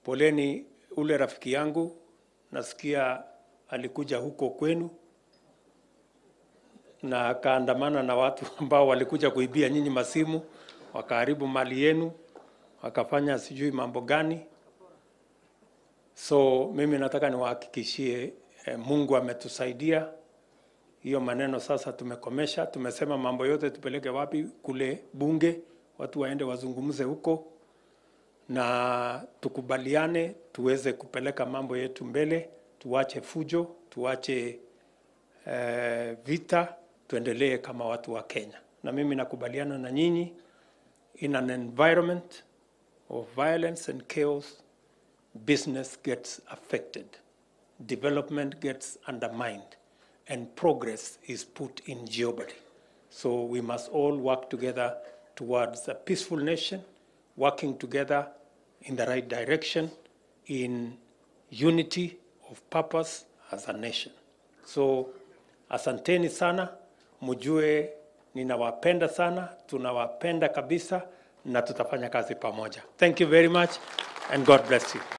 Poleni ule rafiki yangu, nasikia alikuja huko kwenu na akaandamana na watu ambao walikuja kuibia nyinyi masimu, wakaharibu mali yenu, wakafanya sijui mambo gani. So mimi nataka niwahakikishie eh, Mungu ametusaidia. Hiyo maneno sasa tumekomesha, tumesema mambo yote tupeleke wapi? Kule bunge, watu waende wazungumze huko na tukubaliane tuweze kupeleka mambo yetu mbele, tuache fujo, tuache eh, vita, tuendelee kama watu wa Kenya. Na mimi nakubaliana na nyinyi, in an environment of violence and chaos, business gets affected, development gets undermined, and progress is put in jeopardy. So we must all work together towards a peaceful nation, working together in the right direction, in unity of purpose as a nation. So asanteni sana, mjue ninawapenda sana, tunawapenda kabisa na tutafanya kazi pamoja. Thank you very much and God bless you.